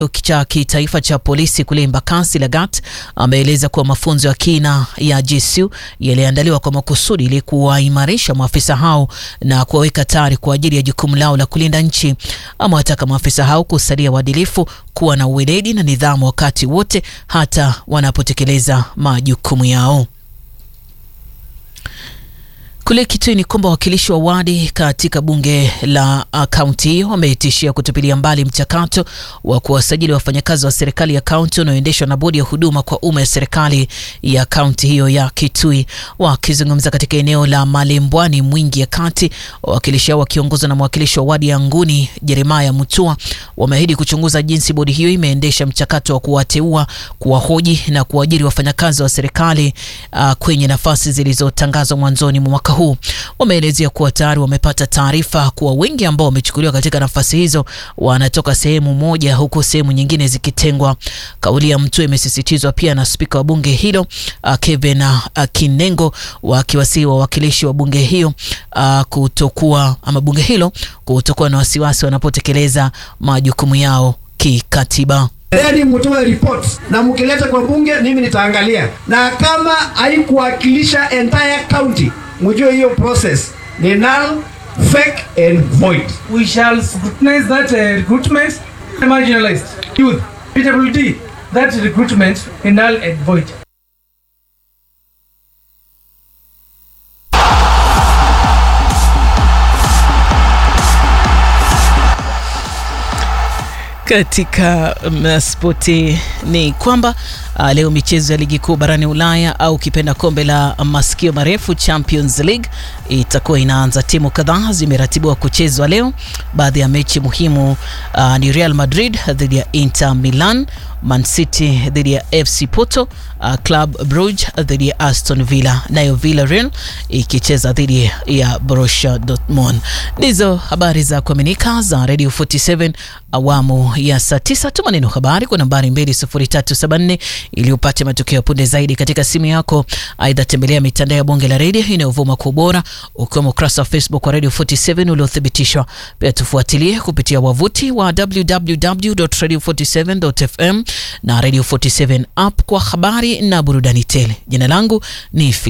cha kitaifa cha polisi kule Embakasi Lagat ameeleza kuwa mafunzo ya kina ya GSU yaliandaliwa kwa makusudi ili kuwaimarisha maafisa hao na kuwaweka tayari kwa ajili ya jukumu lao la kulinda nchi. Amewataka maafisa hao kusalia waadilifu, kuwa na uweledi na nidhamu wakati wote, hata wanapotekeleza majukumu yao. Kule Kitui ni kwamba wawakilishi wa wadi katika bunge la kaunti hiyo wametishia kutupilia mbali mchakato wa kuwasajili wafanyakazi wa serikali ya kaunti unaoendeshwa na bodi ya huduma kwa umma ya serikali ya kaunti hiyo ya Kitui. Wakizungumza katika eneo la Malembwani Mwingi ya Kati, wawakilishi hao wakiongozwa na mwakilishi wa wadi ya Nguni Jeremaya Mutua wameahidi kuchunguza jinsi bodi hiyo imeendesha mchakato wa kuwateua, kuwahoji na kuajiri wafanyakazi wa serikali uh, kwenye nafasi zilizotangazwa mwanzoni mwa mwaka huu. Wameelezea kuwa tayari wamepata taarifa kuwa wengi ambao wamechukuliwa katika nafasi hizo wanatoka sehemu moja huku sehemu nyingine zikitengwa. Kauli ya Mtue imesisitizwa pia na spika wa bunge hilo uh, Kevin uh, Kinengo wakiwasihi wawakilishi wa bunge hiyo uh, kutokuwa ama bunge hilo kutokuwa na wasiwasi wanapotekeleza majukumu yao kikatiba. Then mtoe report na mkileta kwa bunge, mimi nitaangalia, na kama haikuwakilisha entire county, mjue hiyo process ni null, fake and void. We shall scrutinize that uh, recruitment marginalized youth PWD that recruitment in null and void. Katika um, spoti ni kwamba uh, leo michezo ya ligi kuu barani Ulaya au ukipenda kombe la masikio marefu Champions League itakuwa inaanza. Timu kadhaa zimeratibiwa kuchezwa leo. Baadhi ya mechi muhimu uh, ni Real Madrid dhidi ya Inter Milan, Man City dhidi ya FC Porto, uh, Club Brugge dhidi ya Aston Villa, nayo Villarreal ikicheza dhidi ya Borussia Dortmund. Ndizo habari za kuaminika za Radio 47 awamu ya saa 9. Tuma neno habari kwa nambari 20374 ili upate matokeo ya punde zaidi katika simu yako. Aidha, tembelea mitandao ya bonge la redio inayovuma kwa ubora ukiwemo ukurasa wa Facebook wa Radio 47 uliothibitishwa. Pia tufuatilie kupitia wavuti wa www.radio47.fm na Radio 47 app kwa habari na burudani tele. Jina langu ni